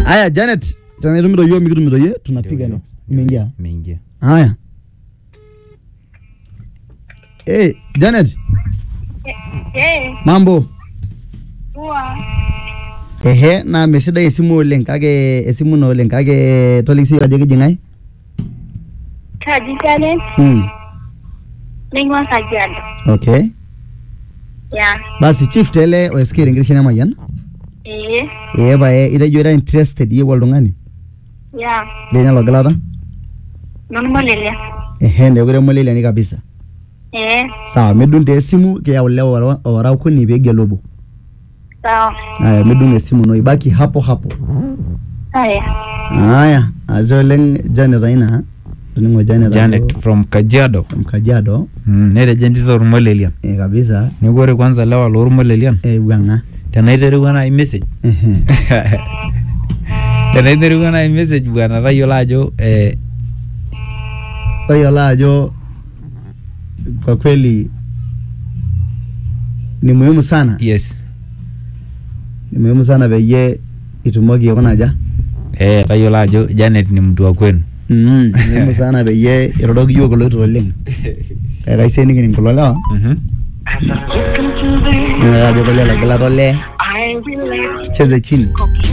Haya Janet, tunaitumito hiyo mikitumito hiyo tunapiga Ndio, next. Imeingia. Imeingia. Haya. Hey, Janet, Eh, mambo? poa. Ehe, na mesidai esimu oleng kake esimu ino oleng kake toliki ajo kijing'ae? Kaji Janet, Hmm. naing'ua Kajiado. Okay. Ya, Basi chief tele oeskere nkirishana mayian. ee, Ee pae itejo ira interested iyieu oltung'ani. ya, Lene logilata? nonu molelia. Ehe, nekure moleliani kabisa. Ee, Sawa, midung' taa esimu kiyau lewa ora- ora okuni piigelu obo. sawa. Haya, midung' esimu ino ibaki hapo hapo. Haya, Haya, ashe oleng Janet aina. Toning'o Janet. Janet ajo- from Kajiado. from Kajiado. Mm, netejo entito ormolelian. Eh, kabisa. Neeku ore kwanza lewa lormolelian Eh, wang'a. tenaiterewua nai message Ehe. tenaiterewua nai message bwana tayiolo ajo eh, Tayiolo ajo kwa kweli ni muhimu sana. yes Ni muhimu sana peyie itumoki aikuna aja. eh, tayiolo ajo Janet ni mtu wa kwenu. Mm, ni muhimu sana peyie iroroki yiok kulo oleng. Kake kaisiai nikining kulo lewa. Mhm. Ning'aka ajo kole logilata olee. Cheze chini.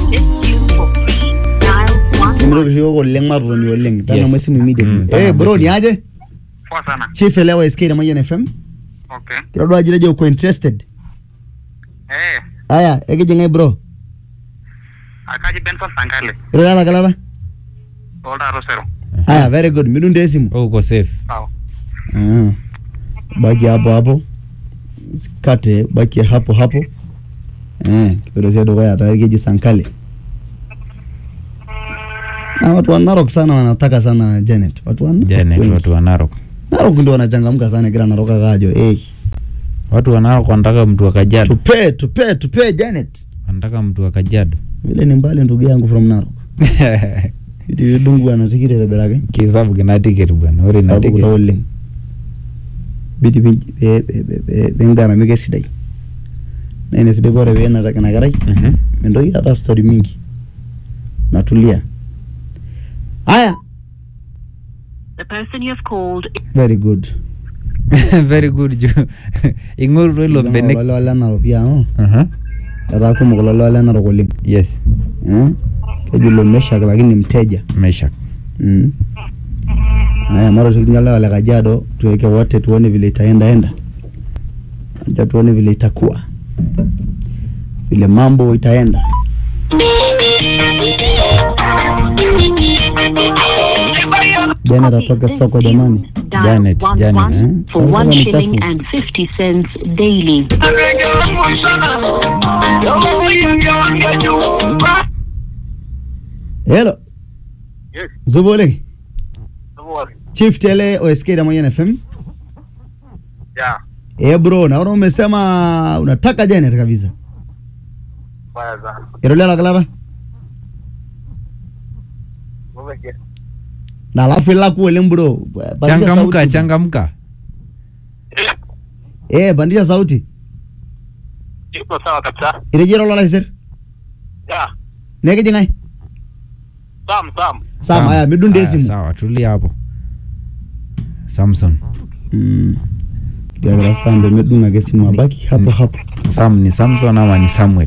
Nimitoki oshi yiok oleng matotoni oleng. Tang'amu esimu immediately. Mm, Eh, tang'amu bro, esimu. ni aje? Poa sana. Chief elewa SK na Mayian FM. Okay. Kitodua ajo itejo uko interested. Eh, Aya, ekijing'ae bro. akaji Benson Sangale. Irora logilata? Olta Rosero. Aya, very good. Midung' taa esimu. Oh, uko safe. Sawa. Ah. Baki hapo hapo. Usikate, baki hapo hapo. Eh, kipeperusia dukuya tayari keji Sankale. Na watu wa Narok sana wanataka sana Janet. Watu wa Narok. Janet wengi. watu wa Narok. Narok ndio wanachangamka sana kila Narok akajo. Eh, Watu wa Narok wanataka mtu wa Kajiado. tupe tupe tupe Janet. Wanataka mtu wa Kajiado. Vile ni mbali ndugu yangu from Narok. Idi dungu anatikire lebelake. Kisabu kina ticket bwana. Ore ina Sababu kulo ticket. oleng. Bidi pingaramika esidai. Na ina sidai ore peenata ina kerai Mhm. mintoki aata story mingi. Natulia. Aya, The person you have called very good. Very good jo. Ing'orutua ilo benek. Wale wale Narok pia oh. Aha. Etaa kumok lelo wale Narok oleng. Yes. Eh? Keji lo Meshak lakini mteja. Meshak. Mm. Haya, mara tukinyala wale Kajiado tuweke wote tuone vile itaenda enda. Acha tuone vile itakuwa. Vile mambo itaenda. Janet atoke soko jamani. dial Janet, one Janet. one Eh? for Sasa one ni shilling chafu. and fifty cents daily. Hello. Yes. Zubole. Sawa. Chief Tele OSK na Mayan FM. Ya. Eh bro, naona umesema unataka Janet kabisa. Baya sana. Irolela la kalaba. Ngoja. Na alafu ilaku oleng bro. Pandisha Changamka, sauti. changamka. Eh, pandisha sauti. Iko sawa kabisa. Irejea lola iser. Ya. Nekijing'ae. Sam, Sam. Sama haya midunde Aya, esimu. Sawa, tulia hapo. Samson. Mm. Kiagira sambe medunga ake simu abaki hapo hapo. Sam ni Samson ama ni Samuel?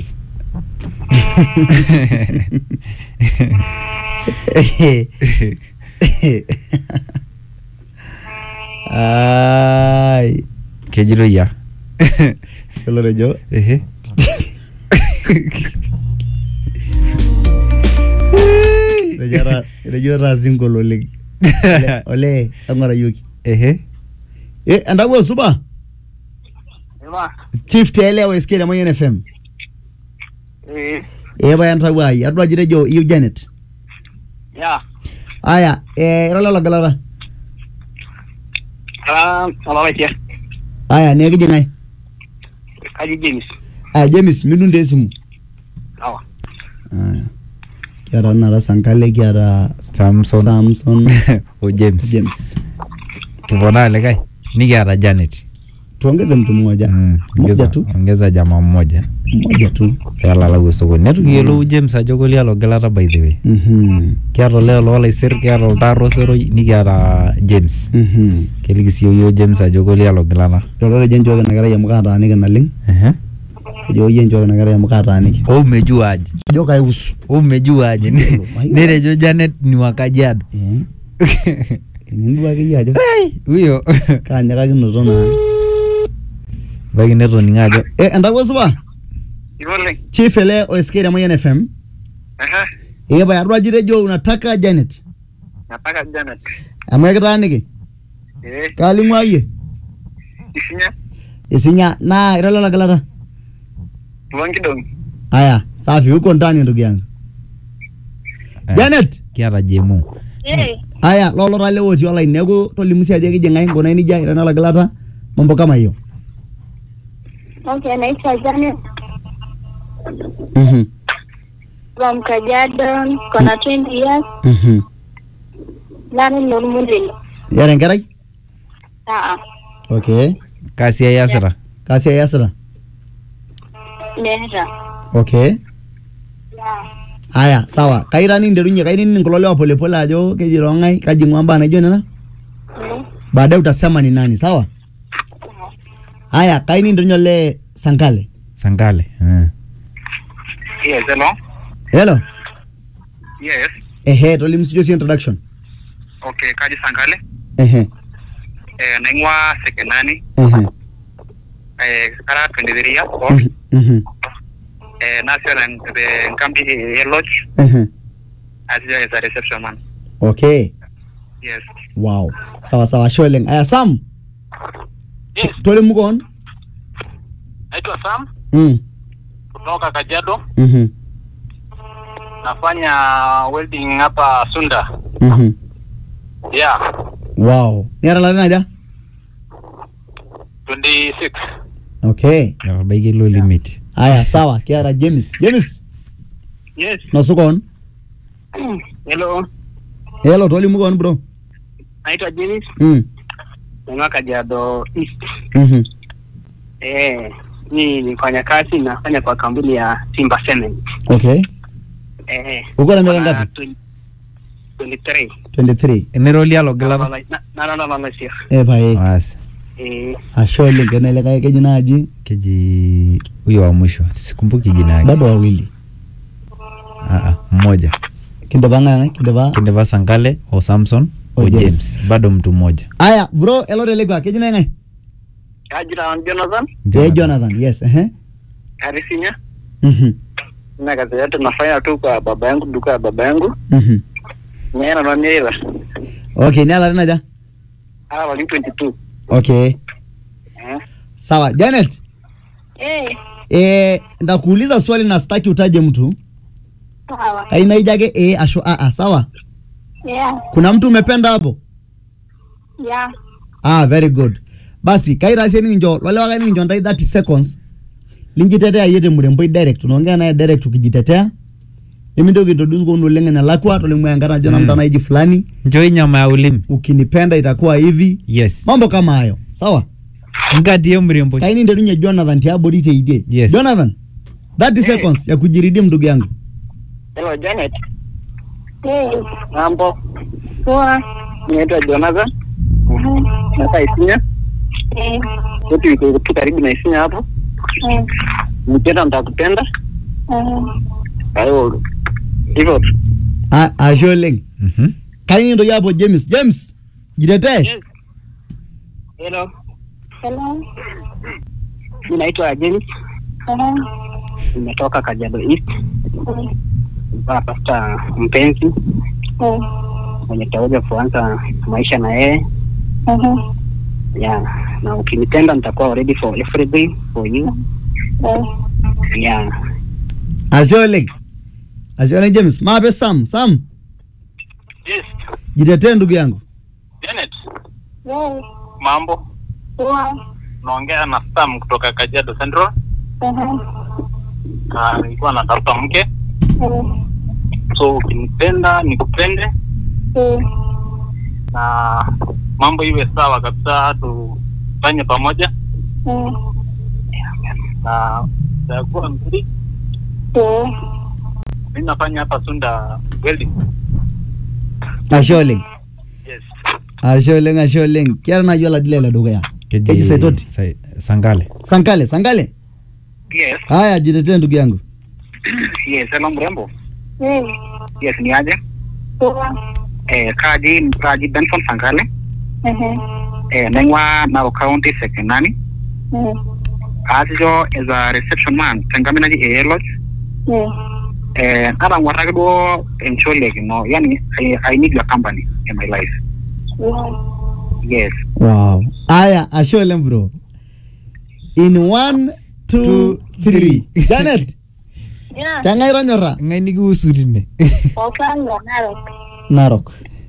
Ai, Kejito ya. kelo rejo. Ehe. Rejo ra rejo ra single oleng. Ole, Ole, angora yoki. Ehe. Eh, andago suba. Ema. Chief Tele OSK na Mayan FM. Eh. Eh, baya ntawa ai. Adwa jirejo you Janet. Ya. Aya, eh, irolela logalata. Ah, alala kia. Aya, nekijing'ae. Kaji James. Aya, James, midunde esimu. Sawa. Aya. Kiata nara Sankale, kiata Samson. Samson, o James. James. Kiponaa likae. Nikiata Janet. tuongeze mtu mmoja Mm, mmoja ongeza- tu ongeza jamaa mmoja mmoja tu peelalau osokoni netu kiyiolou james ajo kolio logilata by the way Mhm, kiata oleo loolaisir kiata oltaaro seroi nikiata james mhm. keliki sii yiok james ajo kolio logilata lolo ejo nchooki ina kerai amu kaataaniki naleng Ehe. ejo yie nchooki ina kerai amu kaataaniki ou mejua aje ejo kaiusu ou mejua aje Mayiolo. netejo janet ni wa kajiado Eh, enindua akeyie ajo Ai, huyo kaanyakakinoto naa baiki netoning'o ajo Eh, entawuo supa Ivoleng. chief ele oisikia Mayian FM Aha. ee pae adua ajo itejo unataka Janet Nataka Janet. amu ekitaaniki Eh, kaalimu ayie isinya. isinya naa ira lelo gilata Tuwan kidong. aya safi uko ndani ndugu yangu Eh, Janet kiata jemu Eh, aya lolo tale otii online neeku tolimu sii ajo kijing'ai nkunai nijia ira lelo gilata mambo kama hiyo okay, naitwa Janet mhm from Kajiado, kona 20 years, mhm nani Nurmudin. yara enkerai Ah, okay kasi ai iasita kaasi iasita meeta. okay Yeah. aya sawa kaira ninterunye kainining kulo lewa polepole ajo keji tong'ai kaji ng'ua mbaa naijo nena Mm. baadaye utasema ni nani sawa haya kaininterunye ole sankale sankale eh. Yes, hello. hello Yes. ehe tolimu sijo si introduction Okay, kaji Sankale. ehe Eh, naing'ua Sekenani. ehe Eh, kara 23 years old. mhm, mhm, Eh, nasio na the nkambi eh, lodge. ehe Asio as a reception man. okay Yes. wow sawa sawa ashe oleng aya sam Yes. tolimu koon Naitwa Sam mm, kutoka Kajiado. mhm, Nafanya welding hapa Sunda. mhm. Yeah. wow niata larin aja 26. okay etabaiki ilo limit aya sawa kiata james james Yes. nosu koon Hello. hello tolimu koon bro Naitwa James. mm, Naing'ua Kajiado East. mhm. Eh, ni nifanya kazi nafanya kwa kampuni ya Simba Cement. okay Eh. uko na miaka kuna ngapi 20 23. 23 eneroli alogilata Naralalasia. eh pae basi Eh, ashe oleng kenelekae keji naaji keji huyo wa mwisho sikumbuki jina yake bado wawili Ah, ah, mmoja kindipa ng'ang'ai kindipa kindipa sankale o samson O o James. james bado mtu mmoja aya bro elotelekwa keji nang'ai ajira Jonathan eh jonathan yes ehe Arisinya. mhm Na kazi yote nafanya tu kwa baba yangu, duka ya baba yangu. mhm Nyera na nyera. okay niala larin aja Ala wali 22. okay Eh. sawa janet Eh, eh ndakuuliza swali na sitaki utaje mtu sawa. kainaija ake eh ashu a a sawa Yeah, kuna mtu umependa hapo yeah. ah very good basi kairasie nikincho lolewa nikincho ntai 30 seconds linjitetea yie temuremboi direct unaongea naye direct ukijitetea nimintoki introduce koon oleng enelakwa tolimu enkata najo Mm. namtana naiji fulani njoi nyama ya ulimi ukinipenda itakuwa hivi yes mambo kama hayo sawa nkatie mrembo kaini jonathan tiabori teidie Yes. jonathan 30 seconds ya kujiridim ndugu yangu Hello Janet. Eh, Mambo. poa. Naitwa Jonathan. Mhm. Naka Isinya. Eh, Yote iko tu karibu na Isinya hapo. eh, Nikipenda nitakupenda. eh. Kwa hiyo hivyo tu. Ah, ashe oleng Mhm. kaini ntoki hapo james james jitetee Yes. Hello. Hello. Mimi naitwa James. Eh, Nimetoka Kajiado East. eh, Napata mpenzi eh, mwenye taweza kuanza maisha na yeye. mhm, Yeah. Na ukinipenda nitakuwa ready for everything for you. eh. Yeah. ashe oleng ashe oleng james maape sam sam Yes. jitetee ndugu yangu Janet. Eh, Mambo. poa. Naongea na Sam kutoka Kajiado Central. Mhm, Na nilikuwa natafuta mke. eh, So ukinipenda nikupende eh, na mambo iwe sawa kabisa, tufanye pamoja. Mm. na takuwa mzuri. Eh. Mimi nafanya hapa Sunda welding. ashe oleng Yes. ashe oleng ashe oleng kiata naaji oladile le dukuya keji saitoti Sai- Sangale. sankale sankale Yes, haya jitetee ndugu yangu yes, hello mrembo. Eh. Yes, ni aje? Poa. Eh, kaji kaji Benson Sangale. Ehe. Eh, naing'ua Narok County Sekenani. Eh. Aasisho as a reception man tenkampuni naji AA Lodge. Eh. Eh, natang'uarraki duo enchole kino, yani I, I need your company in my life. Yeah. Yes. wow haya ashe oleng bro in one two three janet Yeah. keng'ae itonyora Ng'ae nikiusu tine. Opanga Narok. narok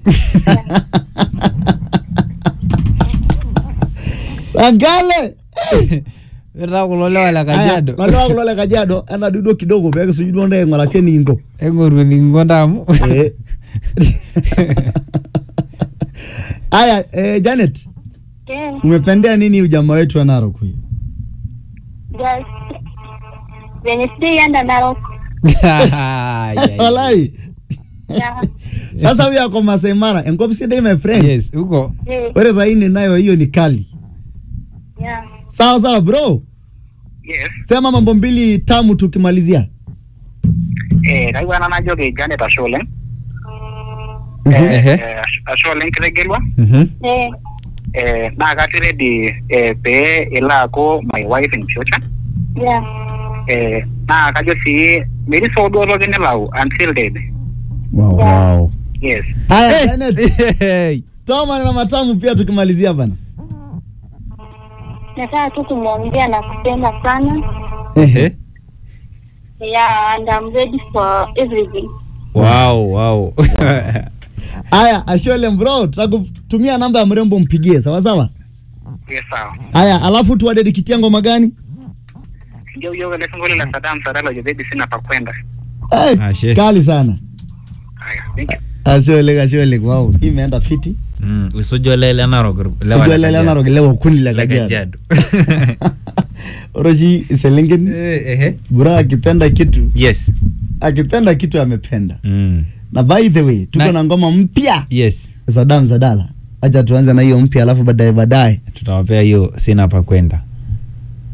sankale Ira kulo lewa le Kajiado. lalewa kulo le kajiado ena dudo kidogo peekisuju duo ntae aing'urasie nikinko Eng'oru eninko ndamu. Eh. Aya, eh, Janet, Yeah. umependea nini ujamaa wetu wa Narok huyu? Just. Venye sijaienda Narok. Ai, ai, ai. Walai. Yeah. Sasa huyu ako Masai Mara, enkop sidai my friend. Yes, huko. Eh. Ore raini nayo hiyo ni kali. Yeah. Sawa sawa bro. Yes. Sema mambo mbili tamu tukimalizia. Eh, kaiwa ena najoki Janet ashe oleng. Mhm. Eh, Ehe. eh, ashe oleng kitegelua. Mhm. Eh. Eh, naa katii ready eh, pee ilo aaku my wife in future. Yeah. Eh, naa kajo sii metii soo duo toki nilau until dead. Wow. Wow. Yes. Aya, Janet, Hey. toa maneno matamu pia tukimalizia bana. Nataka tu kumwambia na kupenda sana. Ehe. Yeah, and I'm ready for everything. Wow, wow. Aya, ashe oleng bro, tutakutumia namba ya mrembo mpigie, sawa sawa? Yes, sawa. Aya, alafu tuwadedikitia ngoma gani? Ndio hiyo ile single la Saddam Sadala yo baby sina pa kwenda. Eh, Ashe. kali sana. Haya, thank you. Ashe oleng, ashe oleng. Wow, hii imeenda fiti. Mm, isujo lele Narok. lewa le Sijua lele Kajiado. Narok lewa kuni la Le Kajiado. Kajiado. Ore oshi iselengen Eh, ehe. bro akipenda kitu Yes. akipenda kitu amependa. Mm. Na by the way, tuko Na- na ngoma mpya Yes. Saddam Sadala. Acha tuanze na hiyo mpya alafu baadaye baadaye Tutawapea hiyo sina pa kwenda.